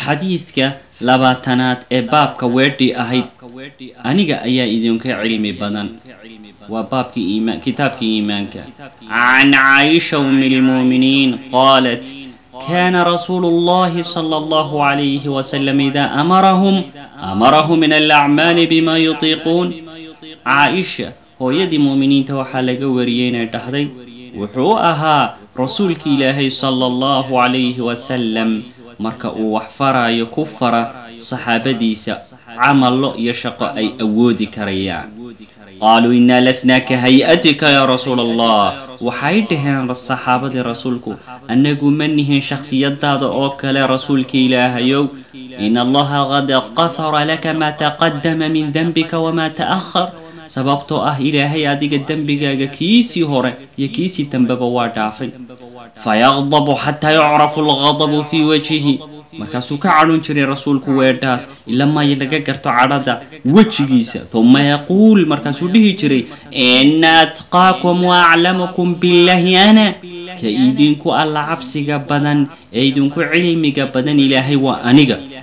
xadiidka labaatanaad ee baabka weedhii ahayd aniga ayaa idinka cilmi badan waa baabkii iimaan kitaabkii iimaanka can caaisha umi lmuuminiin qaalat kana rasuulu اllahi slى اllah عalayh wslam ida amarahum amarahum min alacmaali bima yutiiquun caaisha hooyadii muuminiinta waxaa laga wariyey inay dhahday wuxuu ahaa rasuulki ilaahay sala allahu calayhi wasalam marka uu wax faraayo ku fara saxaabadiisa camallo iyo shaqo ay awoodi karayaan qaaluu innaa lasnaa ka hay-atika yaa rasuula allah waxay dhaheen saxaabadii rasuulku annagu ma nihin shakhsiyadaada oo kale rasuulka ilaahayow in allaha qad qafara laka maa taqadama min denbika wamaa ta'ahar sababtoo ah ilaahay adiga dembigaaga kiisii hore iyo kiisii dambeba waa dhaafay fayaqdabu xataa yucrafu alqadabu fii wajhihi markaasuu ka cadhon jiray rasuulku weedhaas ilamaayo laga garto cadhada wejigiisa huma yaquul markaasuu dhihi jiray ina atqaakum wa aclamukum billahi ana ka idinku alla cabsiga badan ee idinku cilmiga badan ilaahay waa aniga